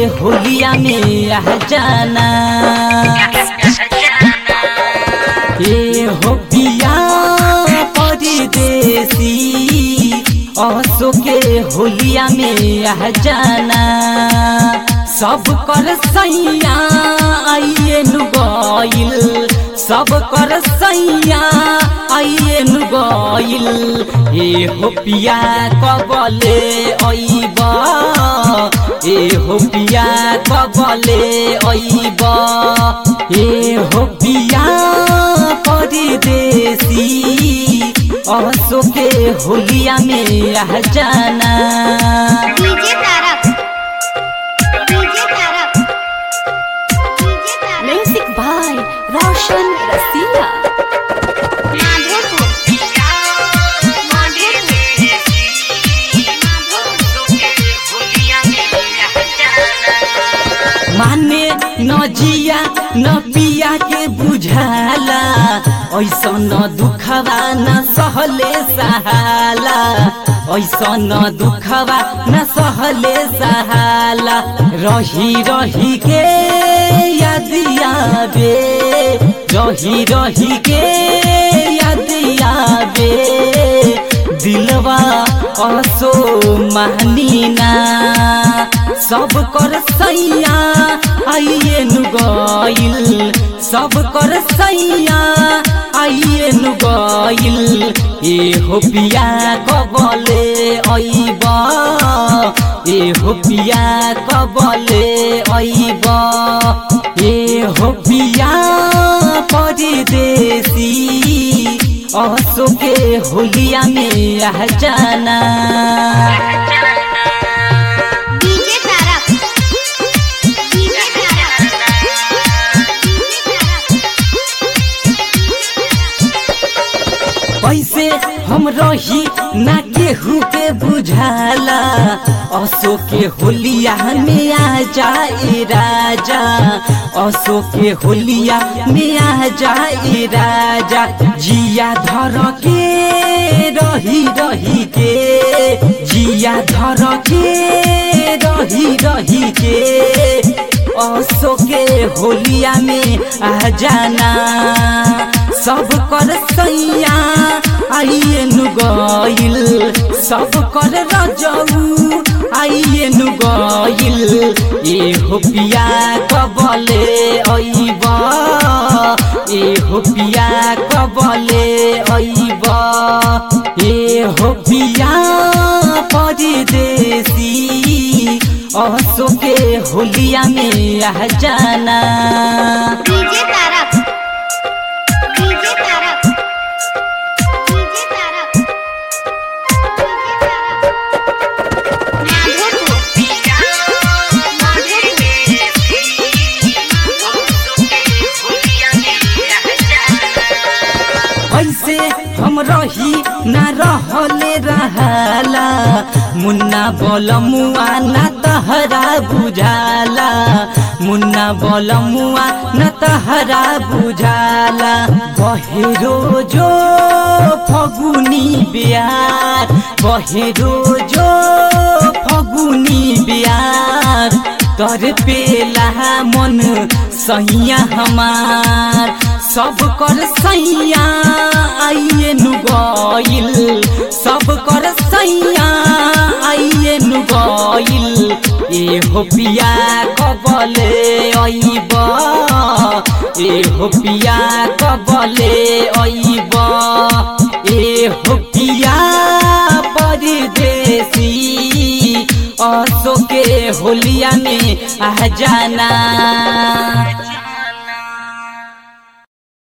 होलिया में आ जाना ए हो पिया परदेसी असो के होलिया में आ जाना सब कर सैया आइए नु गइल सब कर सैया आइए नु गइल ए हो पिया कबले अइब ए हो पिया कबले अइब ए हो पिया परदेसी असो के होलिया में आ जाना DJ Tarak DJ Tarak DJ Tarak music by Roshan Rasila Madhopur माने न जिया न पिया के बुझाला ऐसा न दुखवा न सहले सहाला ऐसा न दुखवा न सहले सहाला रही रही के याद आवे रही रही के याद आवे दिलवा असो मानीना सब कर सैया आइए नु गइल सब कर सैया आइए नु गइल ए हो पिया कबले अइब ए हो पिया कबले अइब ए हो पिया परदेसी असो के होलिया में आ जाना डीजे तारक डीजे तारक कैसे हम रही ना केहू के बुझाला असो के होलिया में आ जाए राजा असो के होलिया में आ जाए राजा जिया धर के रही रही के जिया धर के रही रही के असो के होलिया में आ जाना सब कर सैया आइए नु गइल सब कर रजऊ आइए नु गइल ए हो पिया कबले अइब ए हो पिया कबले अइब ए हो पिया परदेसी असो के होलिया में आ जाना DJ Tarak DJ Tarak DJ Tarak ऐसे हम रही ना रहले रहाला मुन्ना बोल मुआ ना तहरा बुझाला मुन्ना बोल मुआ ना तहरा बुझाला बहेरो जो फगुनी बियार बहेरो जो फगुनी बियार तर पेला मन सैया हमार सब कर सैया आइए नु गइल सब कर सैया आइए नु गइल ए हो पिया कबले अइब ए हो पिया कबले अइब ए हो पिया परदेसी असो के होलिया में आ जाना